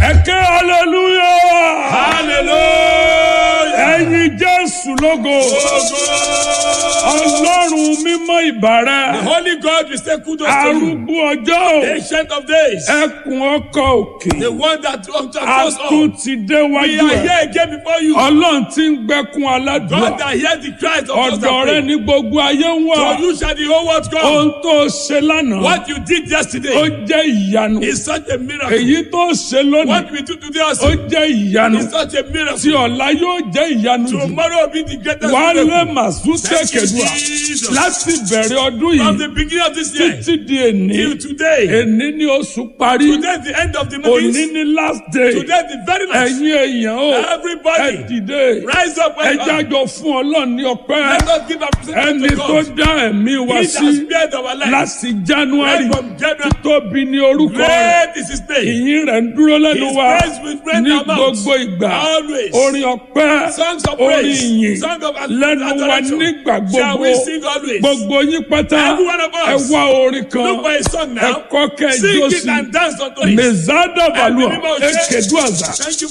ẹ̀kẹ́ hallelujah Hallelujah. ẹ̀yin jésù lógo ọlọ́run mímọ́ The ìbàrẹ̀ Holy God will say kudos to you. arúgbó ọjọ́ Ancient of days. ẹkùn ọkọ̀ òkè The one that that a goes tún on. ti We déwájú are ẹ̀ here again before you. ọlọ́run tí ń gbẹ́kún aládùúgbò God that hears the cries of those ọ̀dọ̀ that rẹ pray. ní gbogbo ayé ń wà For you shall the whole world come. ohun tó ṣe lánàá What you did ó yesterday jẹ́ ìyanu is such a miracle. èyí tó ṣe lónìí What we do today ó also jẹ́ ìyanu is such a tí miracle. ọ̀la yóò jẹ́ ìyanu jù Tomorrow will be the greatest wálé miracle. màsúté Thank you, kẹdùà Jesus. láti bẹ̀rẹ̀ ọdún From yìí the beginning of this year títí di èní till today. èní ni oṣù parí Today is the end of the òní month. ni last day Today is the very last. ẹ̀yin èèyàn o ẹ Everybody dìde rise up ẹ and up. jájọ fún ọlọ́run ní ọpẹ́ Let us give our ẹni present to tó God. dá ẹ̀mí wa He sí that spared our life. láti january Right from January. tóbi ní orúkọ rẹ̀ Great is his name. ìyìn rẹ̀ ń dúró lẹ́nu His wa praise will reign ní in our mouths. gbogbo ìgbà Always. orin ọpẹ́ Songs of orin praise. ìyìn Songs of lẹ́nu wa adoration. nígbà Shall gbogbo we sing always? gbogbo yín pátá Every one of ẹ us. wá orin kan Look for a song ẹ now. kọ́ kẹ́ ẹ jó Sing it sí and dance unto it. mezada balùwà Ẹ̀mí mímọ́ ṣe. ekedu àzà Thank you,